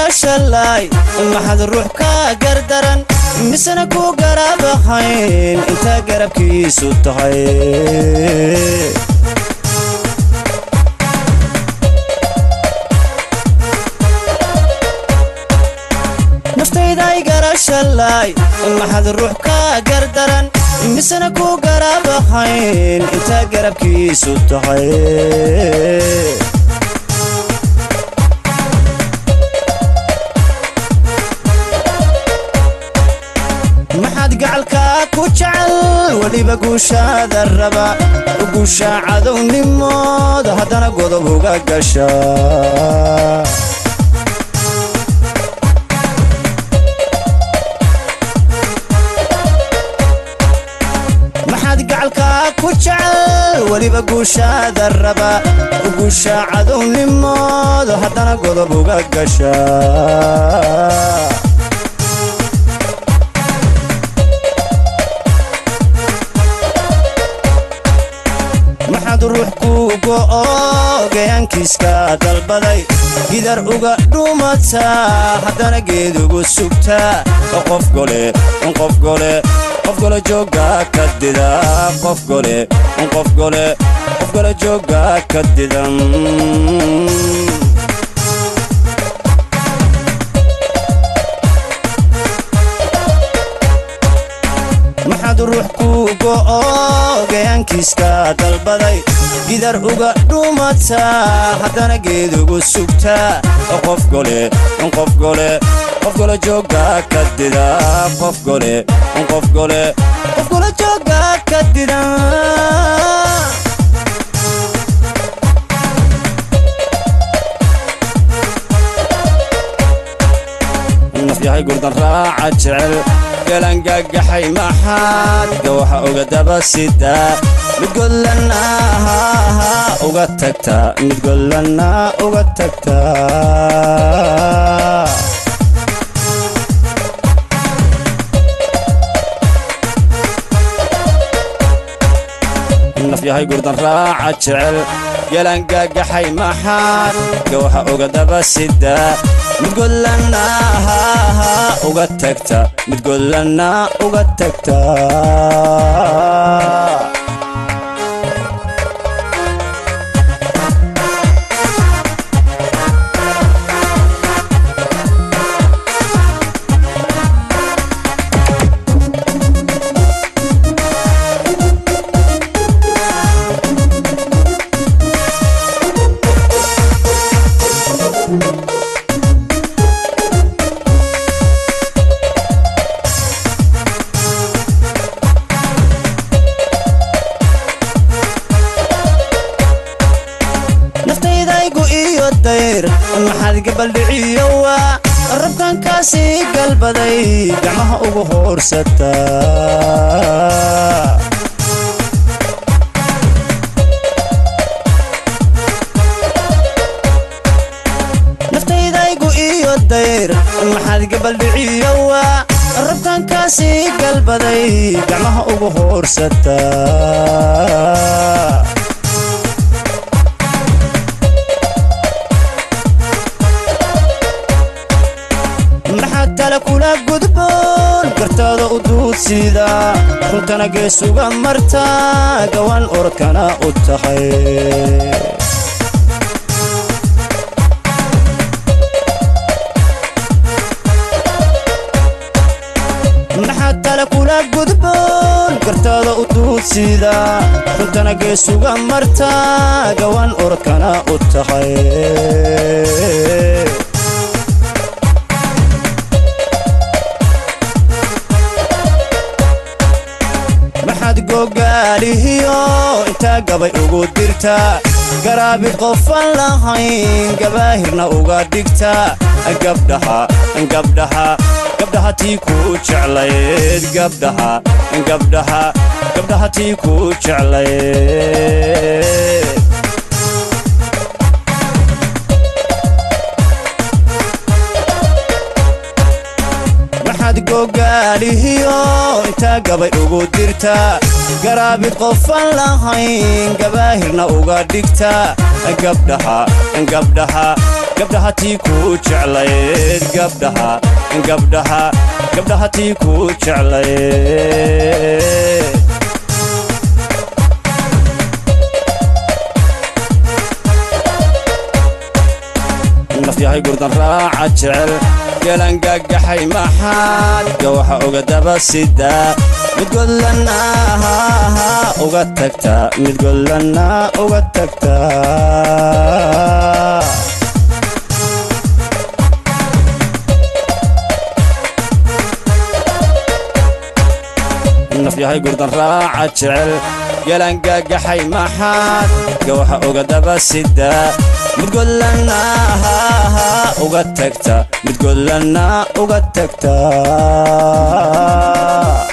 garashalaay maxad ruux ka gardaran misena ku garaabahayn intaa garabkiisu tahay naftayday garashalaay maxad ruux ka gardaran misena ku garaabahayn intaa garabkiisu tahay maxaad gacalka ku jecel weliba guushaada raba guusha cadownimooda haddana godob uga gasha maxaad gacalka ku jecel weliba guushaada raba guusha cadownimooda haddana godob uga gasha maxaad ruux ku go'o gayaankiiska dalbaday gidar uga dhuumataa haddana geed ugu sugtaa qof gole qof gole qof gole jooga ka dida qof gole qof gole qof gole jooga ka didan maxaad ruux ku go'o gayaankiiska dalbaday gidar uga dhuumataa haddana geed ugu sugtaa qof gole qof gole qof gole jooga ka dida qof gole qof gole qof gole jooga ka dida nafyahay gurdan raaca jecel galangagaxay maxaad gawaxa uga daba sidaa mid godlana uga tagtaa mid godlana uga tagtaa nafyahay gurdan raaca jecel galangagaxay maxaad gawaxa uga daba sidaa mid godlana uga tagta mid godlana uga tagtaa naftaydaaygu iyo dayr maxaad gabaldhiciyowa rabkankaasii galbaday gacmaha ugu hoorsataa naftaydaaygu iyo dayr maxaad gabaldhiciyowa rabkankaasii galbaday gacmaha ugu hoorsataa maxaad tale kula gudboon gartaada u duudsida runtana geesuga martaa gawaan orodkana u tahay maxaad tale kula gudboon gartaada u duudsida runtana geesuga martaa gawaan orodkana u tahay maxaad gogaalihiyo intaa gabay ugu dirtaa garaabi qofan lahayn gabaahirna uga dhigtaa gabdhaha gabdhaha gabdhaha tii kuu jeclayd gabdhaha gabdhaha gabdhaha tii kuu jeclayd maxaad gogaalihiyo intaa gabay ugu dirtaa garaabid qofan lahayn gabaahirna uga dhigtaa gabdhaha gabdhaha gabdhaha tii kuu jeclayd gabdhaha gabdhaha gabdhaha tii kuu jeclayd nafyahay gurdan raaca jecel gelangagaxay maxaad gawaxa uga daba sidaa mid godlana uga tagtaa mid godlana uga tagtaa nafyahay gurdan raaca jecel gelangagaxay maxaad gawaxa uga daba sidaa mid godlana uga tagta mid godlana uga tagtaa